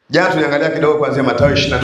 Jana tuliangalia kidogo kuanzia Mathayo 28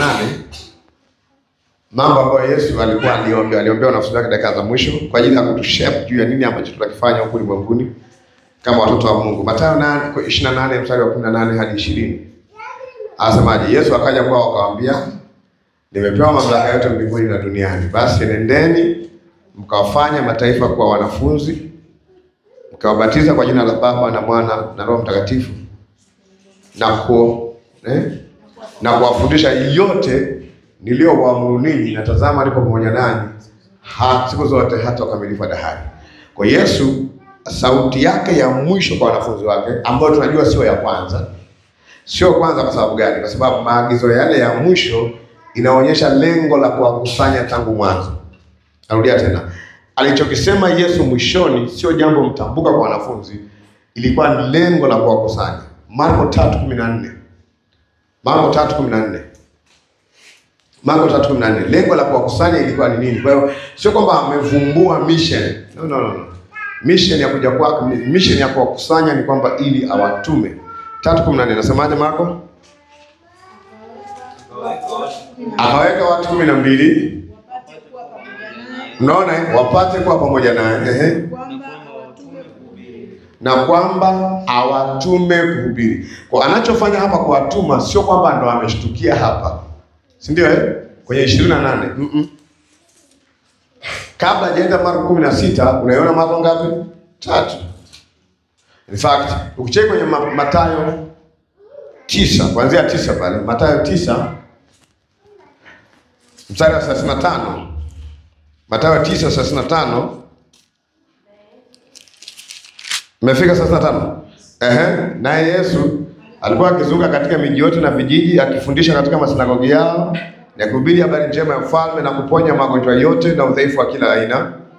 mambo ambayo Yesu alikuwa aliombea aliombea wanafunzi wake dakika za mwisho kwa ajili ya kutushape juu ya nini ambacho tutakifanya huku ulimwenguni kama watoto wa Mungu. Mathayo 8 28 mstari wa 18 hadi 20. Anasemaje? Yesu akaja kwao akawaambia, nimepewa mamlaka yote mbinguni na duniani. Basi nendeni mkawafanya mataifa kuwa wanafunzi, mkawabatiza kwa jina la Baba na Mwana na Roho Mtakatifu na ku eh, na kuwafundisha yote niliyowaamuru ninyi, na tazama nipo pamoja nanyi ha- siku zote hata ukamilifu wa dahari. Kwa Yesu, sauti yake ya mwisho kwa wanafunzi wake, ambayo tunajua sio ya kwanza, sio kwanza. Kwa sababu gani? Kwa sababu maagizo yale ya mwisho inaonyesha lengo la kuwakusanya tangu mwanzo. Narudia tena, alichokisema Yesu mwishoni sio jambo mtambuka kwa wanafunzi, ilikuwa ni lengo la kuwakusanya. Marko 3:14 Marko 3:14 Marko 3:14 lengo la kuwakusanya ilikuwa ni nini? Kwa hiyo sio kwamba amevumbua mission. No, no, no, no. Mission ya kuja kwake, mission ya kuwakusanya ni kwamba ili awatume. 3:14 nasemaje Marko? Akaweka watu kumi na mbili wapate kuwa pamoja naye, Mnaona eh? wapate kuwa pamoja naye ehe, kwamba awatume kuhubiri na kwamba awatume kuhubiri. Kwa anachofanya hapa kuwatuma sio kwamba ndo ameshtukia hapa, si ndio eh? kwenye ishirini na nane mm -mm. kabla hajaenda Marko kumi na sita unaiona Marko ngapi? Tatu. In fact ukicheki kwenye Ma- Mathayo tisa kuanzia tisa pale Mathayo tisa mstari wa thelathini na tano Mathayo tisa thelathini na tano Mmefika thelathini na tano Ehe, naye Yesu alikuwa akizunguka katika miji yote na vijiji akifundisha katika masinagogi yao na kuhubiri habari njema ya ufalme na kuponya magonjwa yote na udhaifu wa kila aina.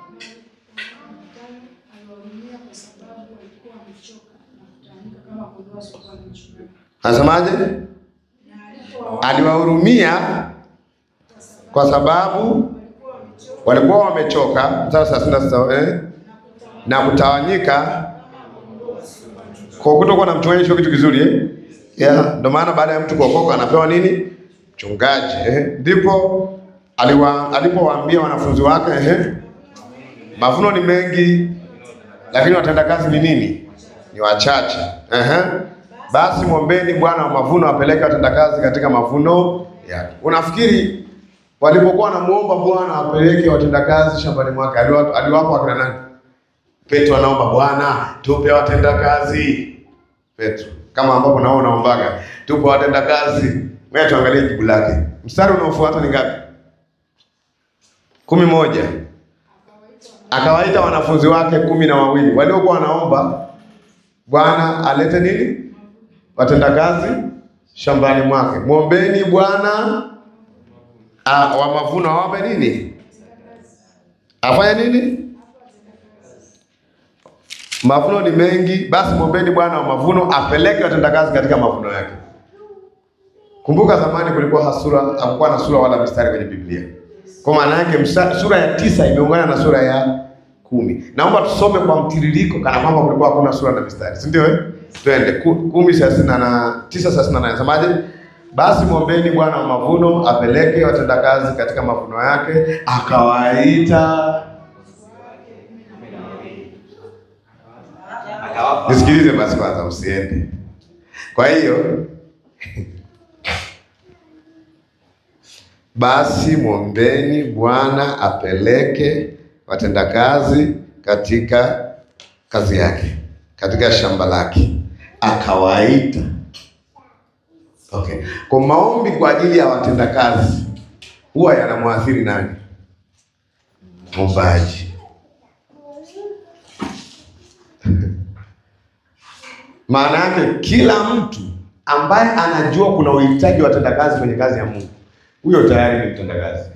aliwahurumia kwa sababu walikuwa wamechoka na kutawanyika kama kondoo wasiokuwa na mchungaji. Anasemaje? Na alipowaona Aliwahurumia kwa sababu walikuwa wamechoka, mstari wa thelathini na sita eh, na kutawanyika kwa kutokuwa na mchungaji sio kitu kizuri eh? Yeah, ndio maana baada ya mtu kuokoka anapewa nini? Mchungaji eh? Ndipo aliwa alipowaambia wanafunzi wake eh? Mavuno ni mengi lakini watendakazi ni nini? Ni wachache. Eh? Basi mwombeni Bwana wa mavuno apeleke watendakazi katika mavuno yake. Unafikiri walipokuwa wanamuomba Bwana apeleke watendakazi shambani mwake aliwa- aliwapa wakina nani? Petro anaomba Bwana tupe watendakazi. Petro kama ambapo nao unaombaga tupe watendakazi. Ngoja tuangalie jibu lake. Mstari unaofuata ni ngapi? kumi moja. Akawaita wanafunzi wake kumi na wawili waliokuwa wanaomba Bwana alete nini? Watendakazi shambani mwake. Mwombeni Bwana ah, wa mavuno awape nini? Afanye nini? Mavuno ni mengi, basi mwombeni Bwana wa mavuno apeleke watendakazi katika mavuno yake. Kumbuka zamani kulikuwa hasura, hakukuwa na sura wala mistari kwenye Biblia. Kwa maana yake msa- sura ya tisa imeungana na sura ya kumi. Naomba tusome kwa mtiririko kana kwamba kulikuwa hakuna sura na mistari, si ndio? Eh, twende Ku- kumi thelathini na tisa thelathini na nane nasemaje? Basi mwombeni Bwana wa mavuno apeleke watendakazi katika mavuno yake, akawaita Nisikilize basi kwanza, msiende. Kwa hiyo basi mwombeni Bwana apeleke watendakazi katika kazi yake, katika shamba lake, akawaita. Okay, kwa maombi kwa ajili ya watendakazi huwa yanamwathiri nani? Mwombaji. Maana yake kila mtu ambaye anajua kuna uhitaji wa watendakazi kwenye kazi ya Mungu, huyo tayari ni mtendakazi.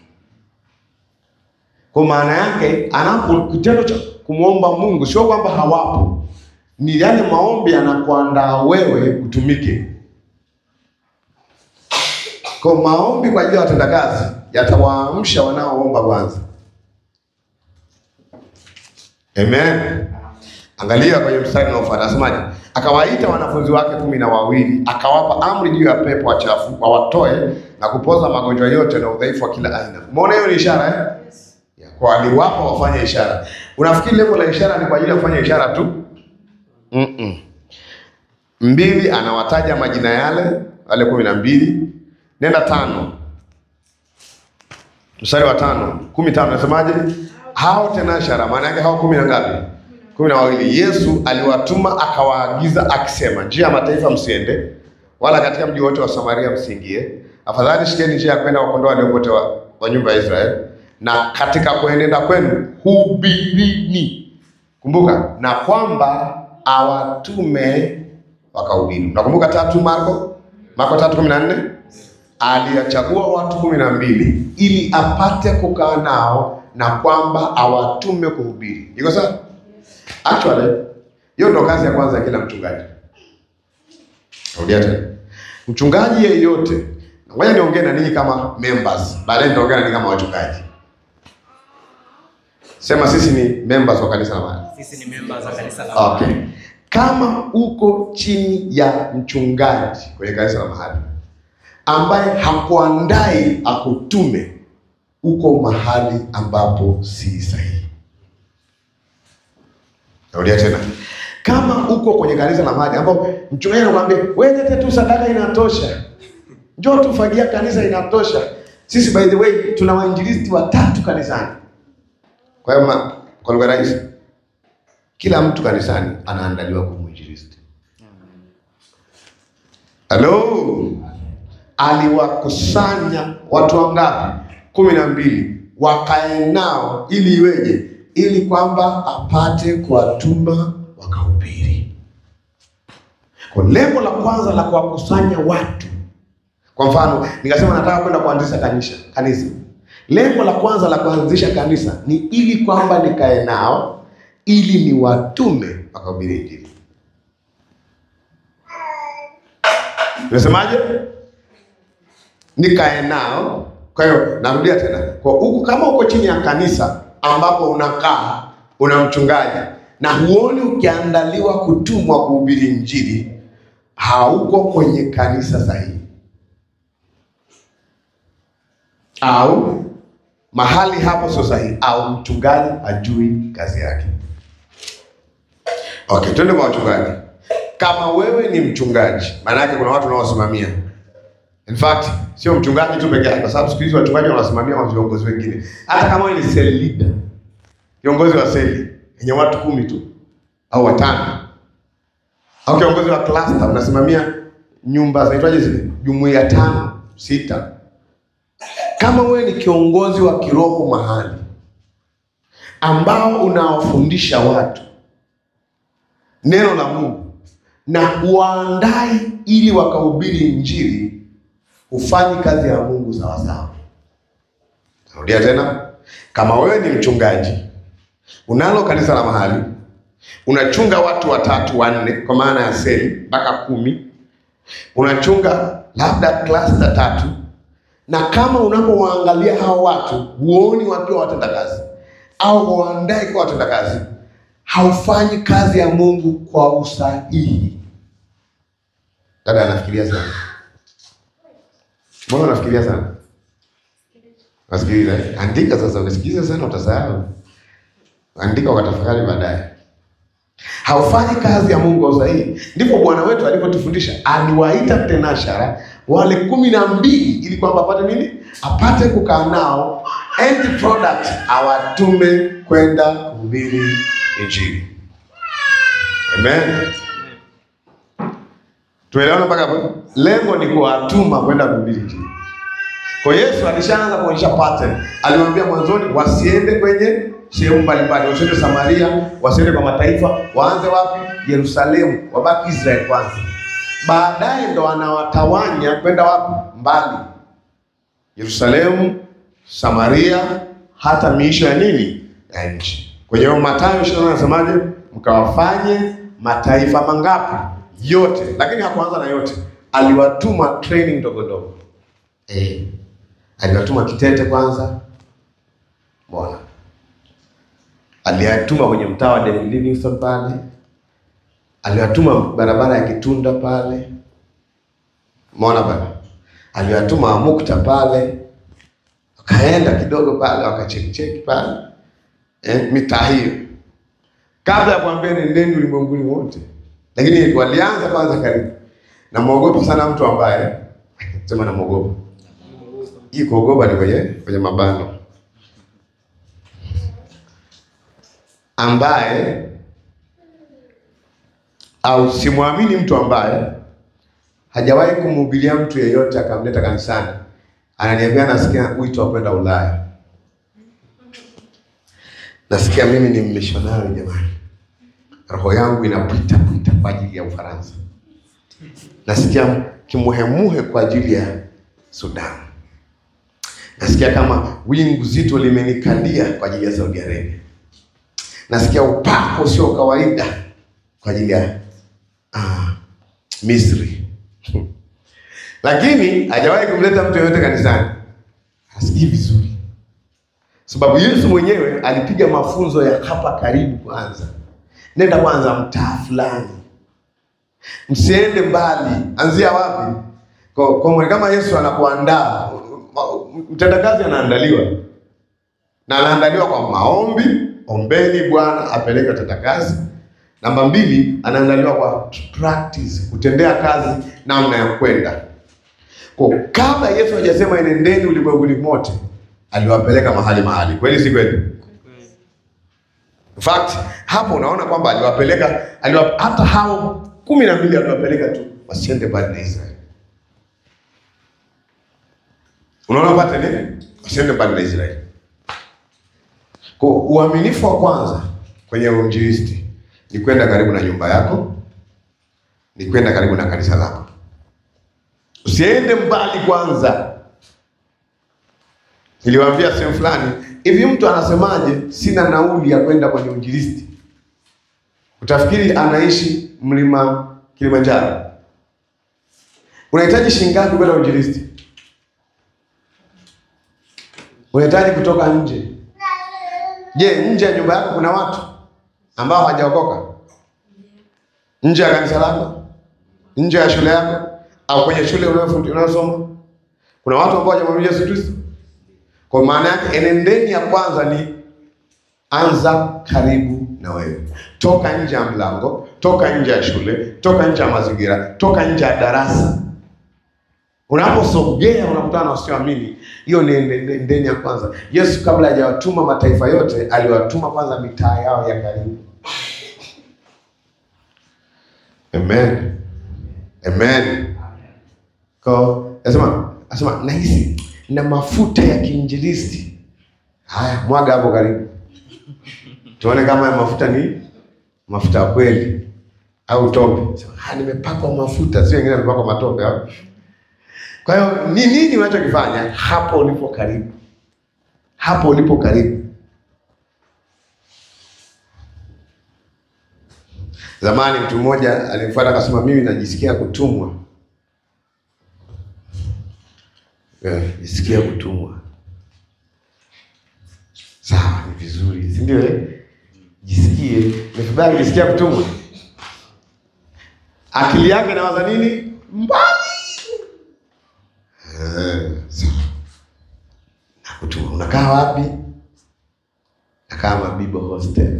Kwa maana yake anapo kitendo cha kumwomba Mungu sio kwamba hawapo, ni yale maombi yanakuandaa wewe utumike. Kwa maombi kwa ajili ya watendakazi yatawaamsha wanaoomba kwanza. Amen. Angalia kwenye mstari unaofuata, anasemaje? akawaita wanafunzi wake kumi na wawili akawapa amri juu ya pepo wachafu wawatoe na kupoza magonjwa yote na udhaifu wa kila aina. Umeona hiyo ni ishara eh? Ya, kwa aliwapa wafanye ishara. Unafikiri lengo la ishara ni kwa ajili ya kufanya ishara tu? Mm-mm. Mbili, anawataja majina yale wale kumi na mbili. Nenda tano, mstari wa tano, kumi tano, nasemaje? Hao tena ishara, maana yake hao kumi na ngapi? kumi na wawili. Yesu aliwatuma akawaagiza akisema, njia ya mataifa msiende, wala katika mji wote wa Samaria msiingie, afadhali shikeni njia ya kwenda wakondoa walio wote wa, wa nyumba ya Israeli, na katika kuenenda kwenu hubirini Kumbuka na kwamba awatume wakahubiri. Unakumbuka tatu Marko Marko tatu kumi na nne aliyachagua watu kumi na mbili ili apate kukaa nao na kwamba awatume kuhubiri. Iko sawa? Actually, hiyo ndo kazi ya kwanza ya kila mchungaji. Rudia tena, mchungaji yeyote, ngoja niongee na ninyi kama members, baadaye nitaongea na ninyi kama wachungaji. Sema sisi ni members wa kanisa la mahali. Sisi ni members wa kanisa la Okay. Kama uko chini ya mchungaji kwenye kanisa la mahali ambaye hakuandai akutume, uko mahali ambapo si sahihi. Narudia tena, kama uko kwenye kanisa la mahali ambapo mchungaji anakuambia wewe lete tu sadaka inatosha, njoo tufagia kanisa inatosha. Sisi by the way tuna wainjilisti watatu kanisani. Kwa hiyo ma- kwa lugha rahisi kila mtu kanisani anaandaliwa kuwa mwinjilisti. Halo, aliwakusanya watu wangapi? kumi na mbili, wakae nao ili iweje? Ili kwamba apate kuwatuma wakahubiri. Kwa lengo la kwanza la kuwakusanya watu, kwa mfano nikasema nataka kwenda kuanzisha kanisa kanisa, lengo la kwanza la kuanzisha kanisa ni ili kwamba nikae nao ili ni watume wakahubiri Injili. Nimesemaje? Nikae nao. Kwa hiyo narudia tena, kwa huku, kama uko chini ya kanisa ambapo unakaa una mchungaji na huoni ukiandaliwa kutumwa kuhubiri Injili, hauko kwenye kanisa sahihi, au mahali hapo sio sahihi, au mchungaji hajui kazi yake. Okay, twende kwa wachungaji. Kama wewe ni mchungaji, maana yake kuna watu unaowasimamia. In fact, sio mchungaji tu pekee yake, kwa sababu siku hizi wachungaji wanawasimamia wa viongozi wengine. Hata kama wewe ni cell leader, kiongozi wa seli yenye watu kumi tu au watano, au kiongozi wa cluster unasimamia nyumba zinaitwaje zile, jumuiya tano sita. Kama wewe ni kiongozi wa kiroho mahali ambao unawafundisha watu neno la Mungu na waandai ili wakahubiri Injili, hufanyi kazi ya Mungu sawasawa. Narudia tena, kama wewe ni mchungaji, unalo kanisa la mahali, unachunga watu watatu wanne, kwa maana ya seli mpaka kumi, unachunga labda klasta tatu, na kama unapowaangalia hao watu huoni wakiwa watenda kazi au waandai kwa watenda kazi, haufanyi kazi ya Mungu kwa usahihi. Dada anafikiria sana. Mbona unafikiria sana? Nasikiliza. eh? Andika sasa, ukisikiliza sana utasahau. Andika ukatafakari baadaye. Haufanyi kazi ya Mungu kwa usahihi. Ndipo Bwana wetu alipotufundisha, aliwaita tenashara wale kumi na mbili ili kwamba apate nini? Apate kukaa nao, end product awatume kwenda kuhubiri Injili. Amen. Tuelewana mpaka hapo? Lengo ni kuwatuma kwenda kuhubiri Injili. Kwa Yesu alishaanza kuonyesha pattern. Aliwaambia mwanzoni wasiende kwenye sehemu mbalimbali, wasiende Samaria, wasiende kwa mataifa, waanze wapi? Yerusalemu, wabaki Israeli kwanza. Baadaye ndo anawatawanya kwenda wapi? Mbali. Yerusalemu, Samaria, hata miisho ya nini? Ya nchi. Kwenye hiyo Mathayo 28 anasemaje? Mkawafanye mataifa mangapi? Yote. Lakini hakuanza na yote. Aliwatuma training ndogo ndogo. Eh. Aliwatuma Kitete kwanza. Mbona? Aliwatuma kwenye mtaa wa David Livingstone pale. aliwatuma barabara ya Kitunda pale, umeona pale, aliwatuma Amukta pale, wakaenda kidogo pale, wakachekicheki pale eh, mitaa hiyo, kabla ya kuambia nendeni ulimwenguni wote, lakini walianza kwanza karibu. Namwogopa sana mtu ambaye sema namwogopa, hii kuogopa ni kwenye kwenye mabano ambaye au simwamini mtu ambaye hajawahi kumhubiria mtu yeyote akamleta kanisani, ananiambia nasikia wito wa kwenda Ulaya, nasikia mimi ni mmishonari jamani, roho yangu inapita pita kwa ajili ya Ufaransa, nasikia kimuhemuhe kwa ajili ya Sudan, nasikia kama wingu zito limenikalia kwa ajili ya Saudi Arabia nasikia upako usio kawaida kwa ajili ya ah, Misri lakini hajawahi kumleta mtu yeyote kanisani, hasikii vizuri, sababu Yesu mwenyewe alipiga mafunzo ya hapa karibu. Kwanza nenda kwanza mtaa fulani, msiende mbali. Anzia wapi? Kwa, kwa kama Yesu anakuandaa, mtendakazi anaandaliwa na anaandaliwa kwa maombi Ombeni Bwana apeleke utendakazi. Namba mbili, anaandaliwa kwa practice, kutendea kazi namna ya kwenda. Kwa kabla Yesu hajasema enendeni ulimwenguni mote, aliwapeleka mahali mahali. Kweli si kweli? In fact, hapo unaona kwamba aliwapeleka aliwa, hata hao kumi na mbili aliwapeleka tu wasiende mbali na Israeli. Unaona pate nini? Wasiende mbali na Israeli. Kwa uaminifu wa kwanza kwenye uinjilisti ni kwenda karibu na nyumba yako, ni kwenda karibu na kanisa lako. Usiende mbali kwanza. Niliwaambia sehemu fulani hivi, mtu anasemaje, sina nauli ya kwenda kwenye uinjilisti? Utafikiri anaishi mlima Kilimanjaro. Unahitaji shilingi ngapi kwenda uinjilisti? Unahitaji kutoka nje Je, nje ya nyumba yako kuna watu ambao hawajaokoka? Nje ya kanisa lako, nje ya shule yako, au kwenye shule unayosoma kuna watu ambao hawajamwamini Yesu Kristo? Kwa maana yake enendeni ya kwanza ni anza karibu na wewe. Toka nje ya mlango, toka nje ya shule, toka nje ya mazingira, toka nje ya darasa. Unaposogea unakutana na wasioamini, hiyo ni endeni ya kwanza. Yesu kabla hajawatuma mataifa yote, aliwatuma kwanza mitaa yao ya karibu. Amen, amen. Kwa nasema nasema nahisi na mafuta ya kiinjilisti. Haya, mwaga hapo karibu, tuone kama ya mafuta ni mafuta ya kweli au tope. Ah, nimepakwa mafuta, sio wengine wamepakwa matope au kwa hiyo ni nini unachokifanya hapo ulipo karibu, hapo ulipo karibu. Zamani mtu mmoja alimfuata akasema, mimi najisikia kutumwa. Yeah, jisikia kutumwa, sawa, ni vizuri, si ndio? Eh, jisikie ni vibaya kujisikia kutumwa. Akili yake inawaza nini? Mbali nakutuma. Unakaa wapi? Nakaa Mabibo hostel.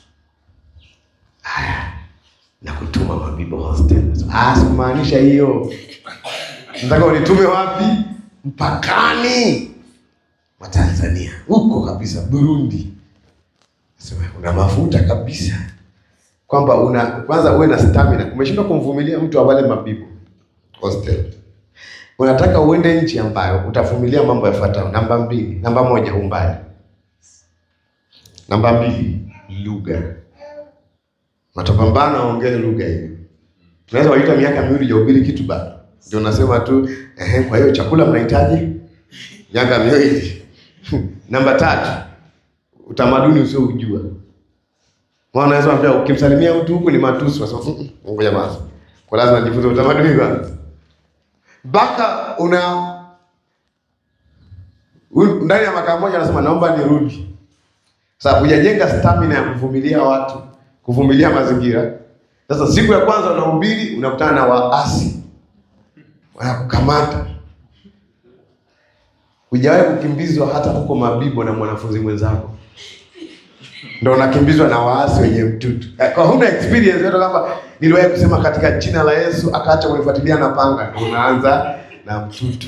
Haya, nakutuma Mabibo hostel. Ah, sikumaanisha hiyo. Nataka unitume wapi? Mpakani mwa Tanzania huko kabisa, Burundi. Sema una mafuta kabisa, kwamba una kwanza uwe na stamina. Umeshindwa kumvumilia mtu wa wale Mabibo hostel unataka uende nchi ambayo utavumilia mambo yafuatayo. Namba mbili, namba moja, umbali. Namba mbili, lugha. Matapambana ongee lugha hiyo. Tunaweza waita miaka miwili hujahubiri kitu bado, ndio unasema tu ehe. Kwa hiyo chakula mnahitaji miaka miwili. Namba tatu, utamaduni usioujua. Maana unaweza ambia ukimsalimia mtu huku ni matusi, wasema ngoja basi, kwa lazima nijifunze utamaduni kwanza mpaka una ndani ya mwaka mmoja anasema naomba nirudi. Sasa hujajenga stamina ya kuvumilia watu, kuvumilia mazingira. Sasa siku ya kwanza unahubiri, unakutana na waasi wanakukamata. Hujawahi kukimbizwa hata huko Mabibo na mwanafunzi mwenzako, ndo unakimbizwa na waasi wenye mtutu. Kwa huna experience yote, kama niliwahi kusema katika jina la Yesu, akaacha kunifuatilia na panga, ndo unaanza na mtutu,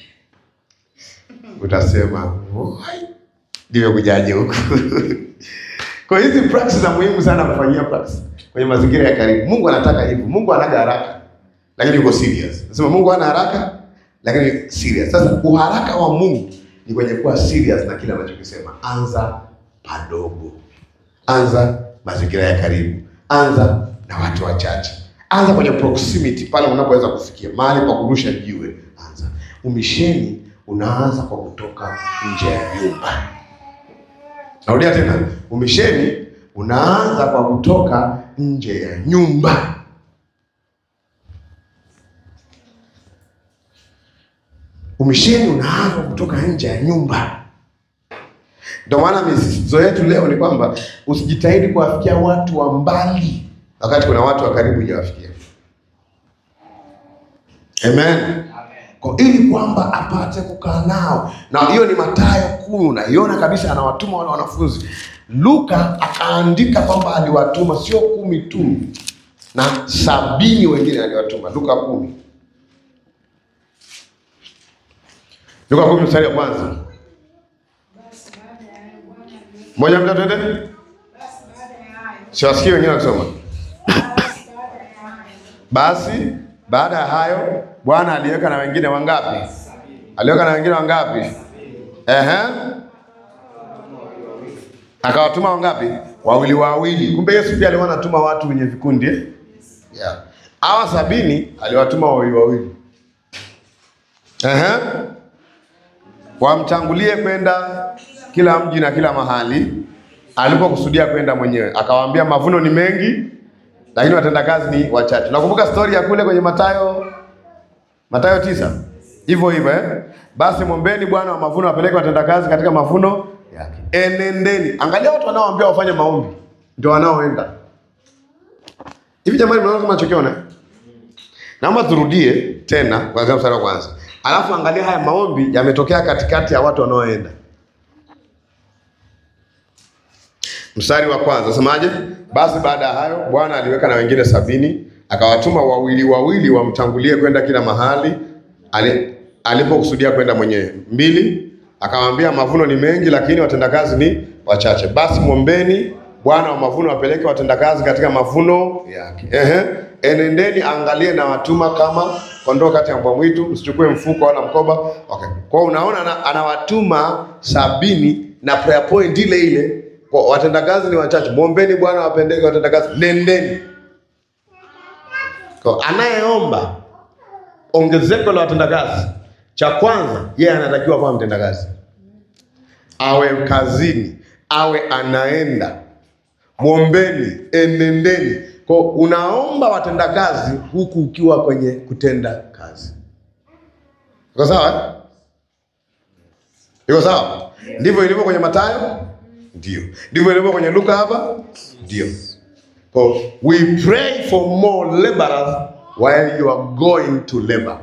utasema "Wai, nimekujaje huku? Kwa hizi practice za muhimu sana kufanyia practice kwenye mazingira ya karibu. Mungu anataka hivyo. Mungu anaga haraka, lakini yuko serious. Nasema Mungu hana haraka, lakini serious. Sasa uharaka wa Mungu ni kwenye kuwa serious na kile anachokisema. Anza padogo, anza mazingira ya karibu, anza na watu wachache, anza kwenye proximity, pale unapoweza kufikia mahali pa kurusha jiwe. Anza umisheni, unaanza kwa kutoka nje ya nyumba. Narudia tena, umisheni unaanza kwa kutoka nje ya nyumba. Umisheni unaanza kutoka nje ya nyumba. Ndio maana misisitizo yetu leo ni kwamba usijitahidi kuwafikia watu wa mbali wakati kuna watu wa karibu hujawafikia. Amen. Kwa ili kwamba apate kukaa nao, na hiyo ni Mathayo kumi, unaiona kabisa, anawatuma wale wanafunzi. Luka akaandika kwamba aliwatuma sio kumi tu, na sabini wengine aliwatuma. Luka kumi, Luka kumi mstari wa kwanza Basi baada ya hayo Bwana aliweka- moja mta twende, basi baada ya hayo siwasikie wengine wakisoma. basi baada ya hayo Basi baada ya hayo Bwana aliweka na wengine wangapi? Aliweka na wengine wangapi? Ehe, akawatuma wangapi? Wawili wawili. Kumbe Yesu pia alikuwa anatuma watu wenye vikundi eh? yeah. Hawa sabini aliwatuma wawili wawili, ehe, wamtangulie kwenda kila mji na kila mahali alipokusudia kwenda mwenyewe. Akawaambia, mavuno ni mengi lakini watendakazi ni wachache. Nakumbuka stori ya kule kwenye Mathayo Mathayo tisa hivyo hivyo eh? Basi mwombeni Bwana wa mavuno apeleke watendakazi katika mavuno yake. Enendeni. Angalia watu wanaoambia wafanye maombi ndio wanaoenda hivi. Jamani, mnaona kama nachokiona eh? Naomba turudie tena kuanzia mstari wa kwanza, alafu angalia haya maombi yametokea katikati ya watu wanaoenda. Mstari wa kwanza semaje? Basi baada ya hayo Bwana aliweka na wengine sabini akawatuma wawili wawili wamtangulie kwenda kila mahali ali- alipokusudia kwenda mwenyewe. Mbili, akamwambia mavuno ni mengi, lakini watendakazi ni wachache. Basi mwombeni Bwana wa mavuno apeleke watendakazi katika mavuno yake. Ehe, enendeni, angalie na watuma kama kondoo kati ya mbwa mwitu, msichukue mfuko wala mkoba. Okay, kwa hiyo unaona ana- anawatuma sabini na prayer point ile ile kwa watendakazi ni wachache. Mwombeni Bwana wapendeke watendakazi, nendeni. Kwa anayeomba ongezeko la watendakazi, cha kwanza yeye anatakiwa kuwa mtendakazi, awe kazini, awe anaenda. Mwombeni, enendeni. Kwa unaomba watendakazi huku ukiwa kwenye kutenda kazi. Iko sawa? eh? Iko sawa? Ndivyo ilivyo kwenye Mathayo? Ndio. Ndivyo ilivyo kwenye Luka hapa? Ndio. So we pray for more laborers while you are going to labor.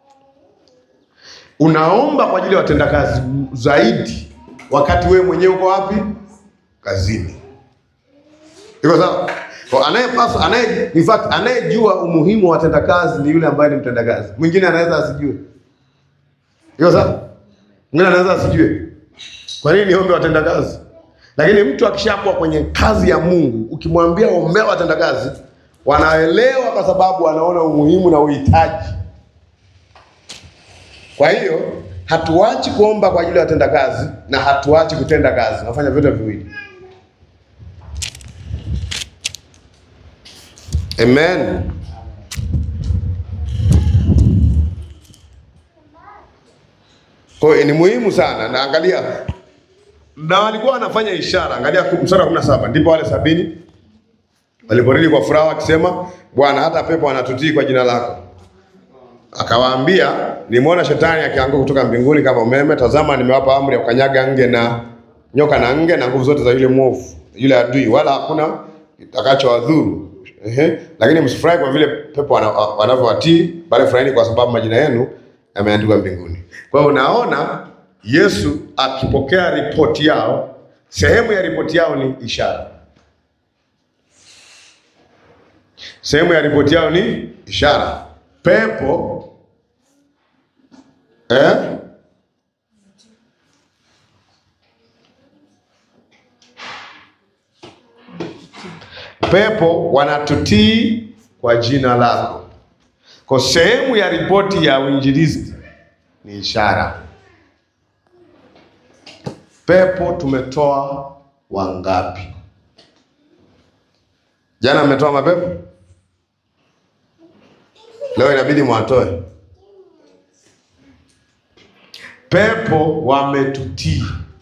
Unaomba kwa ajili ya watendakazi zaidi wakati wewe mwenyewe uko wapi? Kazini. Iko sawa? Kwa anayepaswa anaye in fact anayejua umuhimu wa watendakazi ni yule ambaye ni mtendakazi. Mwingine anaweza asijue. Iko sawa? Mwingine anaweza asijue. Kwa nini niombe watendakazi? Lakini mtu akishakuwa kwenye kazi ya Mungu, ukimwambia ombea watendakazi, wanaelewa kwa sababu wanaona umuhimu na uhitaji. Kwa hiyo hatuachi kuomba kwa ajili ya watendakazi na hatuachi kutenda kazi, nafanya vyote viwili. Amen. Kwa hiyo ni muhimu sana, na angalia na walikuwa wanafanya ishara. Angalia mstari wa kumi na saba ndipo wale sabini waliporudi kwa furaha wakisema, Bwana, hata pepo wanatutii kwa jina lako. Akawaambia, nimeona shetani akianguka kutoka mbinguni kama umeme. Tazama, nimewapa amri ya kukanyaga nge na nyoka na nge na nguvu zote za yule mwovu, yule adui, wala hakuna itakachowadhuru. Ehe. Lakini msifurahi kwa vile pepo wana- wanavyowatii, bali furahini kwa sababu majina yenu yameandikwa mbinguni. Kwa hiyo unaona Yesu akipokea ripoti yao, sehemu ya ripoti yao ni ishara. Sehemu ya ripoti yao ni ishara. Pepo eh? Pepo wanatutii kwa jina lako. Kwa sehemu ya ripoti ya uinjilisti ni ishara. Pepo tumetoa wangapi? Jana mmetoa mapepo, leo inabidi mwatoe. Pepo wametutii.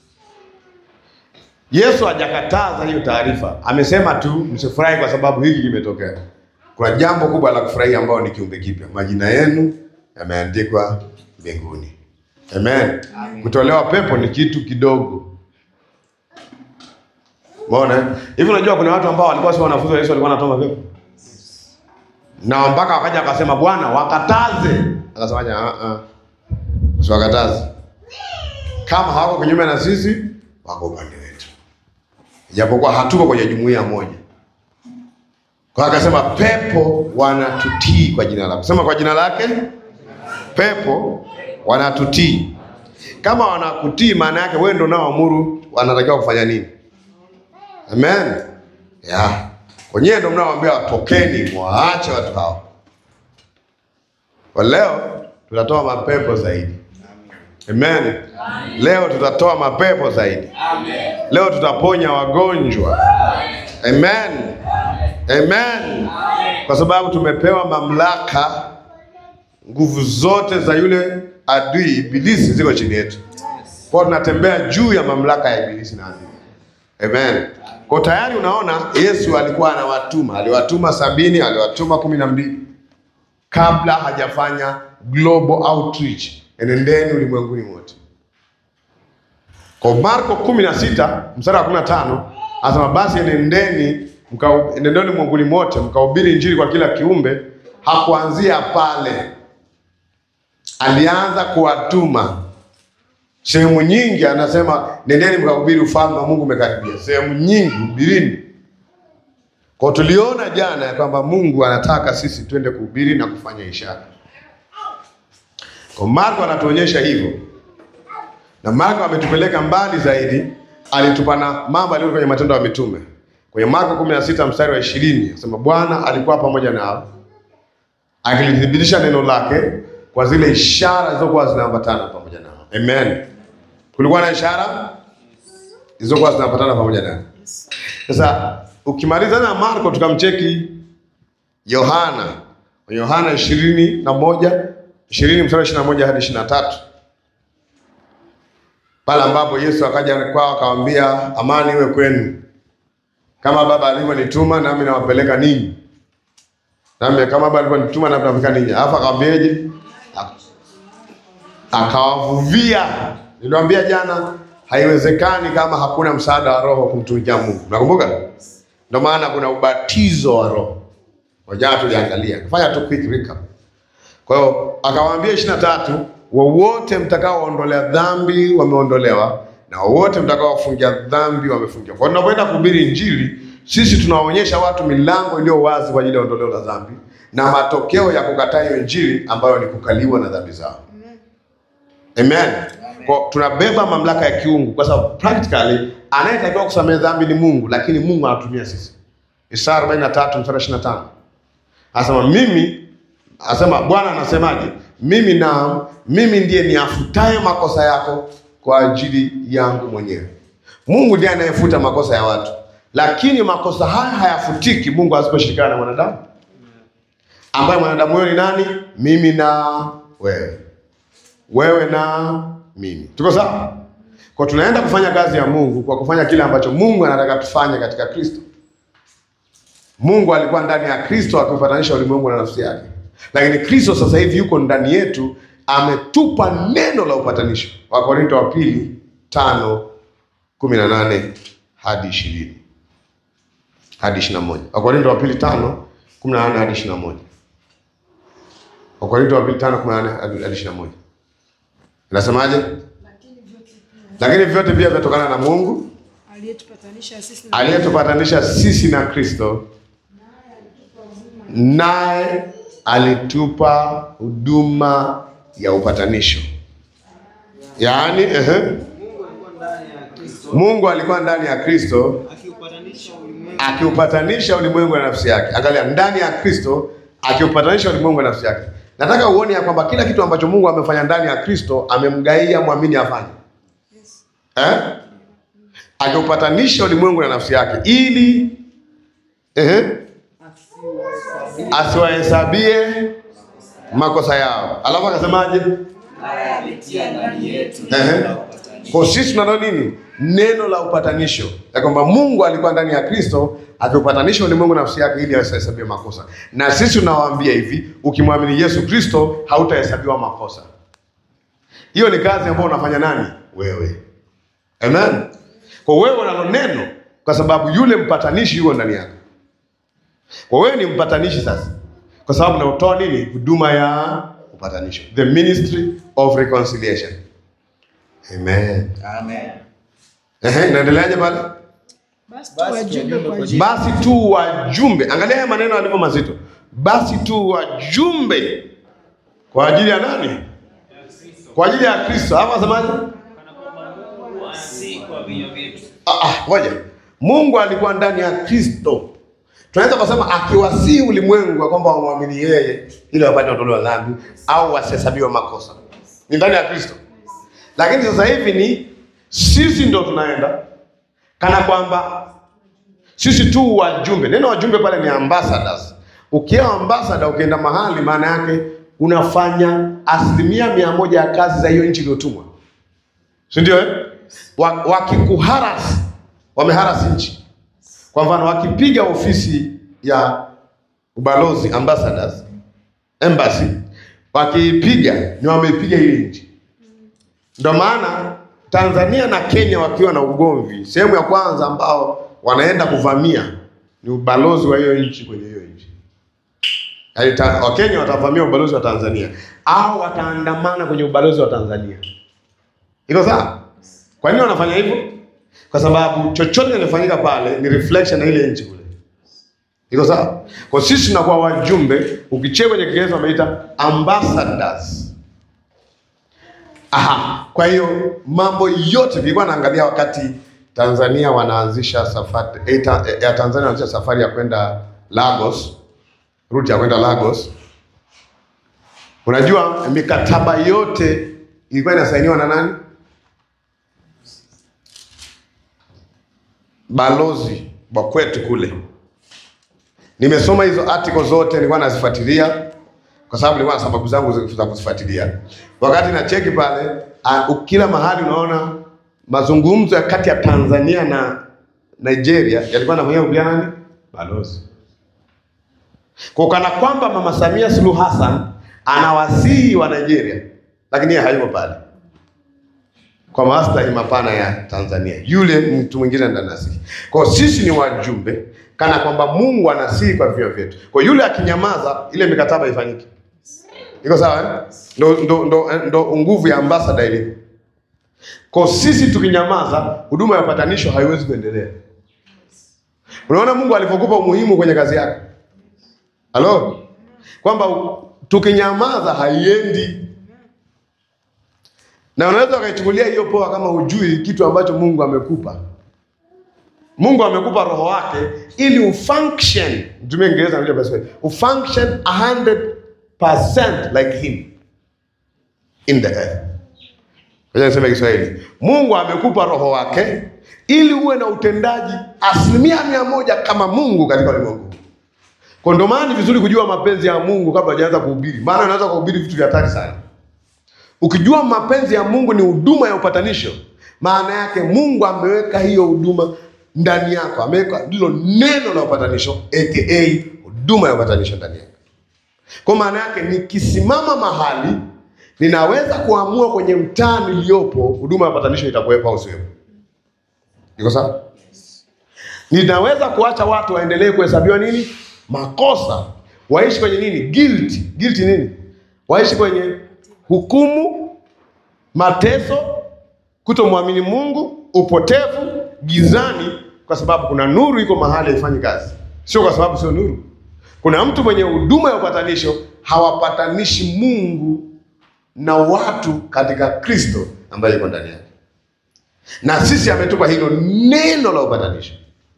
Yesu hajakataza hiyo taarifa, amesema tu msifurahi kwa sababu hiki kimetokea. Kuna jambo kubwa la kufurahia ambao ni kiumbe kipya, majina yenu yameandikwa mbinguni. Amen. Kutolewa pepo ni kitu kidogo. Umeona? Hivi unajua kuna watu ambao walikuwa si wanafunzi wa Yesu walikuwa wanatoa mapepo. Na mpaka wakaja akasema Bwana wakataze. Akasemaje? Ah ah. Usiwakataze. Kama hawako kinyume na sisi, wako upande wetu. Japokuwa hatuko kwenye jumuiya moja. Kwa hiyo akasema pepo wanatutii kwa jina lake. Sema kwa jina lake. Pepo wanatutii. Kama wanakutii, maana yake wewe ndio unaoamuru wanatakiwa kufanya nini. Amen. Yeah. Kwenyewe ndio mnaoambia watokeni, mwaache watu hao. Kwa leo tutatoa mapepo zaidi. Amen. Leo tutatoa mapepo zaidi. Leo tutaponya wagonjwa. Amen. Amen. Kwa sababu tumepewa mamlaka, nguvu zote za yule adui ibilisi ziko chini yetu. Kwa hiyo tunatembea juu ya mamlaka ya ibilisi na adui. Amen. Kwa tayari unaona Yesu alikuwa anawatuma, aliwatuma sabini, aliwatuma kumi na mbili kabla hajafanya global outreach, enendeni ulimwenguni mote. Kwa Marko 16 mstari wa 15 anasema basi enendeni mka, enendeni ulimwenguni mote mkahubiri injili kwa kila kiumbe. Hakuanzia pale, alianza kuwatuma sehemu nyingi. Anasema nendeni mkahubiri ufalme wa Mungu umekaribia. Sehemu nyingi hubirini. Kwa tuliona jana ya kwamba Mungu anataka sisi twende kuhubiri na kufanya ishara. Kwa Marko anatuonyesha hivyo, na Marko ametupeleka mbali zaidi, alitupa na mambo aliyo kwenye Matendo ya Mitume kwenye Marko 16 mstari wa 20 anasema Bwana alikuwa pamoja nao akilithibitisha neno lake kwa zile ishara zilizokuwa zinaambatana pamoja nao. Amen. Kulikuwa na ishara zilizokuwa zinaambatana pamoja nao. Sasa ukimaliza na Marko tukamcheki Yohana. Yohana ishirini na moja ishirini mstari ishirini na moja hadi ishirini na tatu pale ambapo Yesu akaja kwao akamwambia, amani iwe kwenu, kama Baba alivyonituma nami nawapeleka ninyi, nami kama Baba alivyonituma nami nawapeleka ninyi. Alafu akamwambiaje? Akawavuvia. Niliwaambia jana, haiwezekani kama hakuna msaada wa Roho kumtumikia Mungu. Nakumbuka, ndio maana kuna ubatizo wa Roho. Wajana tuliangalia, fanya tu quick recap. Kwa hiyo akawaambia ishirini na tatu, wowote mtakaoondolea dhambi wameondolewa, na wowote mtakaofungia dhambi wamefungiwa. Kwa hiyo tunapoenda kuhubiri Injili, sisi tunaonyesha watu milango iliyo wazi kwa ajili ya ondoleo la dhambi na matokeo ya kukataa hiyo Injili ambayo ni kukaliwa na dhambi zao. Amen. Kwa tunabeba mamlaka ya kiungu kwa sababu practically anayetakiwa kusamehe dhambi ni Mungu, lakini Mungu anatumia sisi. Isaya 43 mstari 25. Anasema mimi anasema Bwana anasemaje? Mimi na mimi ndiye niafutaye makosa yako kwa ajili yangu mwenyewe. Mungu ndiye anayefuta makosa ya watu, lakini makosa haya hayafutiki Mungu asiposhirikiana na mwanadamu, ambaye mwanadamu huyo ni nani? Mimi na wewe, wewe na mimi. Tuko sawa? Kwa tunaenda kufanya kazi ya Mungu kwa kufanya kile ambacho Mungu anataka tufanye katika Kristo. Mungu alikuwa ndani ya Kristo akiupatanisha ulimwengu na nafsi yake, lakini Kristo sasa hivi yuko ndani yetu, ametupa neno la upatanisho. Wakorinto wa pili tano kumi na nane hadi ishirini hadi ishirini na moja Wakorinto wa pili tano kumi na nane hadi ishirini na moja Wakorintho wa pili tano kumi na nane hadi hadi ishirini na moja inasemaje? Lakini vyote pia Lakini vyote pia vinatokana na Mungu aliyetupatanisha sisi na aliyetupatanisha sisi na Kristo, naye alitupa huduma ya upatanisho. Yaani, ehe, Mungu alikuwa ndani ya Kristo Mungu alikuwa ndani ya Kristo akiupatanisha ulimwengu akiupatanisha ulimwengu na nafsi yake. Angalia, ndani ya Kristo akiupatanisha ulimwengu na nafsi yake. Nataka uone ya kwamba kila kitu ambacho Mungu amefanya ndani ya Kristo amemgaia mwamini afanye eh? Akiupatanisha ulimwengu na nafsi yake ili eh, asiwahesabie makosa yao. Alafu akasemaje? alitia ndani yetu Ehe. Kwa sisi tunalo nini? Neno la upatanisho, ya kwamba Mungu alikuwa ndani ya Kristo akiupatanisha ulimwengu na nafsi yake ili asihesabie makosa. Na sisi tunawaambia hivi, ukimwamini Yesu Kristo hautahesabiwa makosa. Hiyo ni kazi ambayo unafanya nani? Wewe. Amen. Kwa wewe unalo neno, kwa sababu yule mpatanishi yuko ndani yako. Kwa wewe ni mpatanishi sasa, kwa sababu unatoa nini? Huduma ya upatanisho, the ministry of reconciliation. Amen. Amen. Ehe, inaendeleaje pale? basi tu Basi wajumbe wajumbe kwa kwa jina Basi tu wajumbe, angalia haya maneno yalivyo mazito. Basi tu wajumbe kwa ajili ya nani? Kwa ajili ya Kristo. Hapa asemaje? si kwa vinywa vyetu Ah, ah, ngoja. Mungu alikuwa ndani ya Kristo. Tunaweza kusema akiwasii ulimwengu ya kwamba wamwamini yeye ili wapate ondoleo la dhambi au wasihesabiwe makosa. Ni ndani ya Kristo. Lakini sasa hivi ni sisi ndo tunaenda kana kwamba sisi tu wajumbe. Neno wajumbe pale ni ambassadors. Ukiwa ambassador, ukienda mahali, maana yake unafanya asilimia mia moja ya kazi za hiyo nchi iliyotumwa, si ndio? Eh, Wa- wakikuharas wameharas nchi. Kwa mfano, wakipiga ofisi ya ubalozi ambassadors, embassy, wakiipiga ni wameipiga ile nchi. Ndio maana Tanzania na Kenya wakiwa na ugomvi, sehemu ya kwanza ambao wanaenda kuvamia ni ubalozi wa hiyo nchi kwenye hiyo nchi. Yaani ta- Wakenya watavamia ubalozi wa Tanzania au wataandamana kwenye ubalozi wa Tanzania. Iko sawa? Kwa nini wanafanya hivyo? Kwa sababu chochote kinachofanyika pale ni reflection ya ile nchi kule. Iko sawa? Kwa sisi tunakuwa wajumbe, ukichea kwenye Kiingereza wameita ambassadors. Aha, kwa hiyo mambo yote nilikuwa naangalia wakati Tanzania wanaanzisha safari eh, ta, eh, ya Tanzania wanaanzisha safari ya kwenda Lagos, route ya kwenda Lagos. Unajua mikataba yote ilikuwa inasainiwa na nani? Balozi wa kwetu kule. Nimesoma hizo article zote, nilikuwa nazifuatilia kwa sababu nilikuwa na sababu zangu za- za kuzifuatilia. Wakati na cheki pale, ah, kila mahali unaona mazungumzo ya kati ya Tanzania na Nigeria yalikuwa yanafanyika kupitia nani? Balozi. Kwa kana kwamba Mama Samia Suluhu Hassan anawasihi wa Nigeria, lakini yeye hayupo pale kwa maslahi mapana ya Tanzania. Yule mtu mwingine ndo anasihi. Kwa hiyo sisi ni wajumbe, kana kwamba Mungu anasihi kwa vinywa vyetu. Kwa hiyo yule akinyamaza, ile mikataba ifanyike. Iko sawa eh? Ndo, ndo, ndo, ndo nguvu ya ambassador ilivyo. Kwa hiyo sisi tukinyamaza, huduma ya upatanisho haiwezi kuendelea. Unaona Mungu alivyokupa umuhimu kwenye kazi yako. Halo? Kwamba u- tukinyamaza haiendi. Na unaweza ukaichukulia hiyo poa kama hujui kitu ambacho Mungu amekupa. Mungu amekupa roho wake ili ufunction, mtumie Kiingereza nakuja basi, ufunction 100% like him in the earth. Ngoja niseme Kiswahili. Mungu amekupa roho wake ili uwe na utendaji asilimia mia moja kama Mungu katika ulimwengu. Kwa ndio maana ni vizuri kujua mapenzi ya Mungu kabla hujaanza kuhubiri, maana unaweza kuhubiri vitu vya hatari sana. Ukijua mapenzi ya Mungu ni huduma ya upatanisho, maana yake Mungu ameweka hiyo huduma ndani yako, ameweka ndilo neno la upatanisho aka huduma ya upatanisho ndani yako. Kwa maana yake nikisimama mahali ninaweza kuamua kwenye mtaa niliyopo, huduma ya upatanisho itakuwepo au siwepo. Iko sawa? Ninaweza kuacha watu waendelee kuhesabiwa nini makosa, waishi kwenye nini? Guilt. Guilt nini? Waishi kwenye hukumu, mateso, kutomwamini Mungu, upotevu, gizani, kwa sababu kuna nuru iko mahali haifanyi kazi, sio kwa sababu sio nuru. Kuna mtu mwenye huduma ya upatanisho hawapatanishi Mungu na watu katika Kristo ambaye yuko ndani yake, na sisi ametupa hilo neno la upatanisho.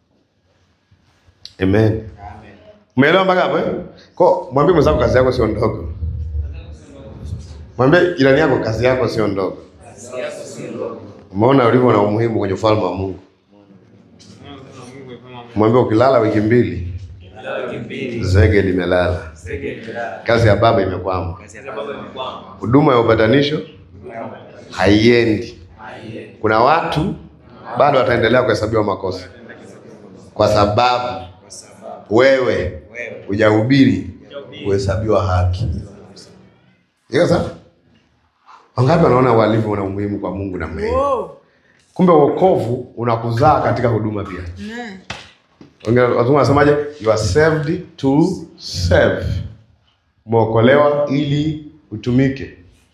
Amen. Umeelewa mpaka hapo eh? Kwa mwambie mwenzako kazi yako sio ndogo. Mwambie jirani yako kazi yako sio ndogo. Umeona ulivyo na umuhimu kwenye ufalme wa Mungu. Mwambie ukilala wiki mbili zege limelala, kazi ya baba imekwama, huduma ya upatanisho haiendi. Kuna watu bado wataendelea kuhesabiwa makosa kwa sababu wewe hujahubiri kuhesabiwa haki. Iko sawa? Wangapi wanaona uhalifu una umuhimu kwa Mungu namna hiyo? Kumbe wokovu unakuzaa katika huduma pia. Wengine wazungu wanasemaje? You are saved to serve. Umeokolewa ili utumike.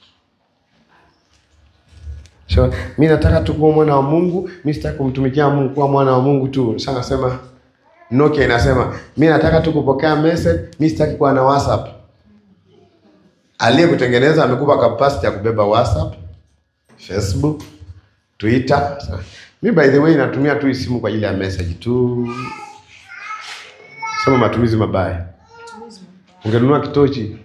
So, mi nataka tu kuwa mwana wa Mungu, mi sitaki kumtumikia Mungu kuwa mwana wa Mungu tu. Sasa nasema Nokia inasema mi nataka tu kupokea message, mi sitaki kuwa na WhatsApp. Aliyekutengeneza amekupa capacity ya kubeba WhatsApp, Facebook, Twitter. Mi by the way natumia tu hii simu kwa ajili ya message tu. Sema matumizi mabaya. Ungenunua kitochi.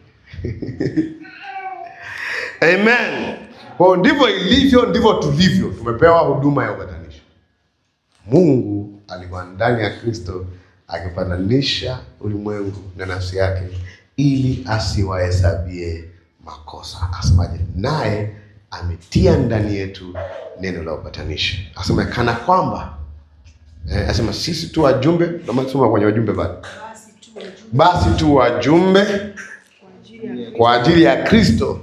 Amen. Kwa ndivyo ilivyo, ndivyo tulivyo. Tumepewa huduma ya upatanisho. Mungu alikuwa ndani ya Kristo akipatanisha ulimwengu na nafsi yake ili asiwahesabie makosa. Asemaje? Naye ametia ndani yetu neno la upatanisho. Asema kana kwamba eh, asema sisi tu wajumbe, kama tusoma kwenye wajumbe bado, Basi tu wajumbe basi tu wajumbe kwa ajili ya kwa ajili ya Kristo,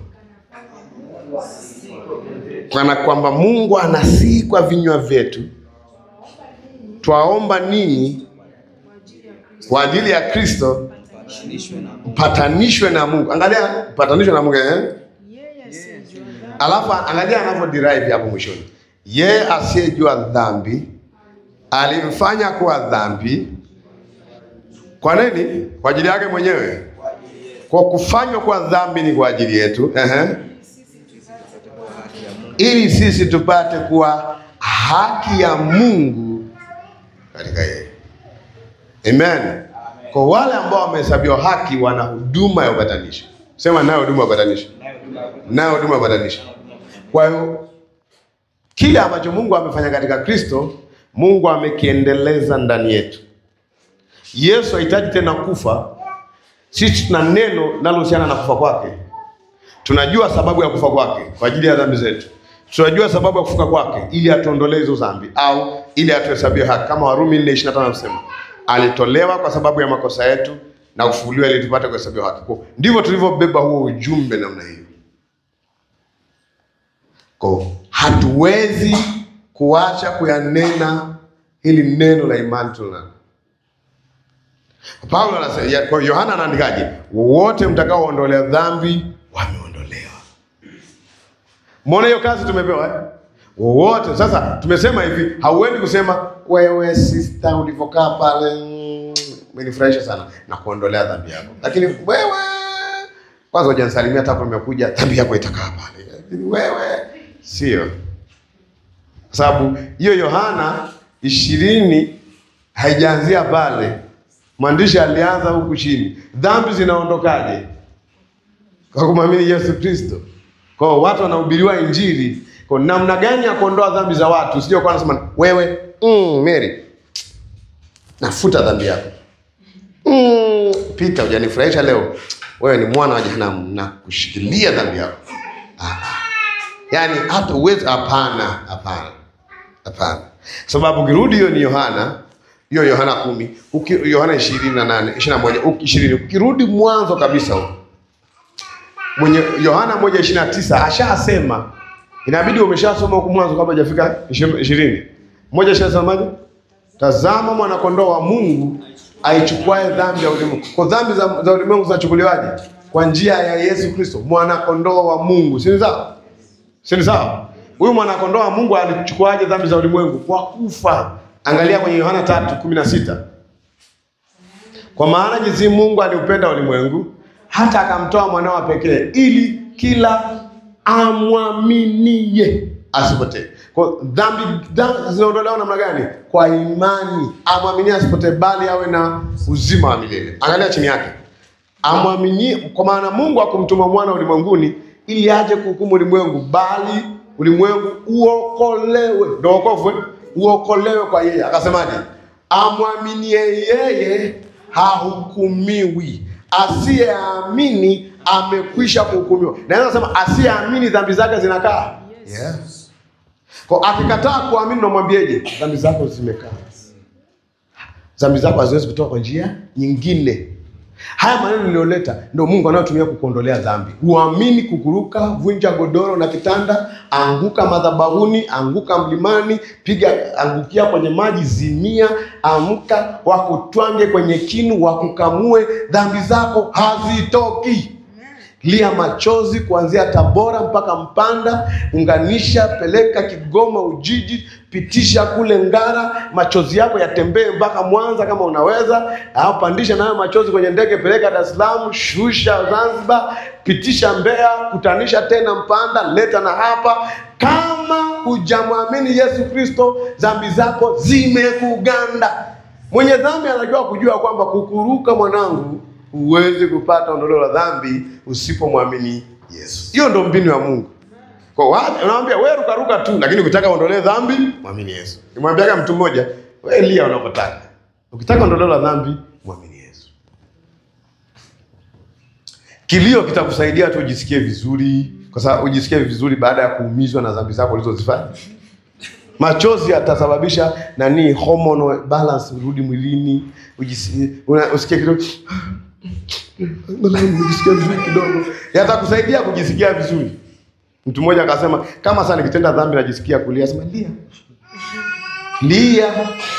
kana kwamba Mungu anasihi kwa vinywa vyetu, twaomba ninyi kwa ajili ya Kristo kwa ajili ya Kristo Patanishwe na Mungu. mpatanishwe na Mungu. Angalia mpatanishwe na Mungu eh? yeye asiyejua dhambi Alafu angalia anavyo derive hapo mwishoni, yeye asiyejua dhambi alimfanya kuwa dhambi. Kwa nini? Kwa ajili yake mwenyewe. Kwa kufanywa kuwa dhambi ni kwa ajili yetu, ehe, ili sisi tupate kuwa haki ya Mungu katika yeye. Amen. Kwa wale ambao wamehesabiwa haki, wana huduma ya upatanisho. Sema nayo huduma ya upatanisho nayo huduma ya upatanisho. Kwa hiyo kile ambacho Mungu amefanya katika Kristo, Mungu amekiendeleza ndani yetu. Yesu hahitaji tena kufa. Sisi tuna neno linalohusiana na kufa kwake. Tunajua sababu ya kufa kwake kwa ajili ya dhambi zetu. Tunajua sababu ya kufuka kwake ili atuondolee hizo dhambi au ili atuhesabie haki, kama Warumi 4:25 anasema alitolewa kwa sababu ya makosa yetu na kufufuliwa ili tupate kuhesabiwa haki. Kwa ndivyo tulivyobeba huo ujumbe namna hiyo. Kwa hatuwezi kuacha kuyanena hili neno la imani tunalo. Paulo anasema, ya- kwa Yohana anaandikaje? Wote mtakaoondolea dhambi wameondolewa. Mbona hiyo kazi tumepewa eh? Wowote. Sasa tumesema hivi, hauendi kusema wewe sister ulivyokaa pale mm, umenifurahisha sana na kuondolea dhambi yako, lakini wewe kwanza hujanisalimia hata kama nimekuja, dhambi yako itakaa pale. Lakini wewe sio, kwa sababu hiyo Yohana ishirini haijaanzia pale. Mwandishi alianza huku chini, dhambi zinaondokaje? Kwa kumwamini Yesu Kristo. Kwa hiyo watu wanahubiriwa Injili kwa namna gani ya kuondoa dhambi za watu, sio kwa nasema wewe mm, Mary nafuta dhambi yako mm, Peter hujanifurahisha leo, wewe ni mwana wa jehanamu na kushikilia dhambi yako. Ah, ah. Yaani hata uwezi, hapana, hapana, hapana, sababu ukirudi, hiyo ni Yohana, hiyo Yohana kumi, uki- Yohana ishirini na nane ishirini na moja uki- ishirini ukirudi mwanzo kabisa huko mwenye Yohana moja ishirini na tisa ashasema, inabidi umeshasoma huku mwanzo kabla hajafika ishirini. Moja ishasemaje? Tazama mwanakondoo wa Mungu aichukuae dhambi ya ulimwengu. Kwa dhambi za, za ulimwengu zinachukuliwaje? Kwa njia ya Yesu Kristo, mwana kondoo wa Mungu, si ni sawa? Si ni sawa? Huyu mwana kondoo wa Mungu alichukuaje dhambi za ulimwengu? Kwa kufa. Angalia kwenye Yohana 3:16. Kwa maana jinsi Mungu aliupenda ulimwengu hata akamtoa mwanao pekee ili kila amwaminie asipotee. Kwa dhambi dhambi zinaondolewa namna gani? Kwa imani. Amwaminie asipotee, bali awe na uzima wa milele. Angalia chini yake, amwaminie. Kwa maana Mungu akumtuma mwana ulimwenguni ili aje kuhukumu ulimwengu, bali ulimwengu uokolewe. Ndio wokovu, eh? uokolewe kwa yeye. Akasemaje? Amwaminie yeye hahukumiwi, asiyeamini amekwisha kuhukumiwa. Naweza kusema asiyeamini dhambi zake zinakaa yes. Kwa akikataa kuamini, unamwambieje? Dhambi zako zimekaa, dhambi zako haziwezi kutoka kwa njia nyingine. Haya maneno niliyoleta ndio Mungu anayotumia kukuondolea dhambi. Uamini, kukuruka, vunja godoro na kitanda, anguka madhabahuni, anguka mlimani, piga, angukia kwenye maji, zimia, amka, wakutwange kwenye kinu, wakukamue, dhambi zako hazitoki. Lia machozi kuanzia Tabora mpaka Mpanda, unganisha, peleka Kigoma, Ujiji, pitisha kule Ngara, machozi yako yatembee mpaka Mwanza kama unaweza, au pandisha nayo machozi kwenye ndege, peleka Dar es Salaam, shusha Zanzibar, pitisha Mbeya, kutanisha tena Mpanda, leta na hapa. Kama hujamwamini Yesu Kristo, dhambi zako zimekuganda. Mwenye dhambi anajua kujua kwamba kukuruka, mwanangu, huwezi kupata ondoleo la dhambi usipomwamini Yesu. Hiyo ndo mbinu ya Mungu. Kwa wapi unamwambia wewe ruka ruka tu, lakini ukitaka uondolee dhambi, mwamini Yesu. Nimwambiaga mtu mmoja, wewe lia unapotaka. Ukitaka ondoleo la dhambi, mwamini Yesu. Kilio kitakusaidia tu ujisikie vizuri, kwa sababu ujisikie vizuri baada ya kuumizwa na dhambi zako ulizozifanya. Machozi yatasababisha nani, hormonal balance urudi mwilini, ujisi- una- usikie kidogo Nijisikia vizuri kidogo, yatakusaidia kujisikia vizuri. Mtu mmoja akasema kama sasa nikitenda dhambi najisikia kulia, sema lia, lia,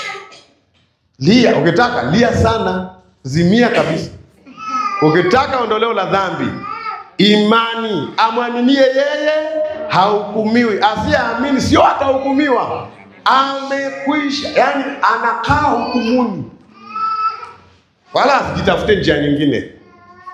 lia. Ukitaka lia sana, zimia kabisa. Ukitaka ondoleo la dhambi, imani, amwaminie yeye hahukumiwi, asiyeamini sio atahukumiwa, amekwisha. Yani anakaa hukumuni, wala asijitafute njia nyingine.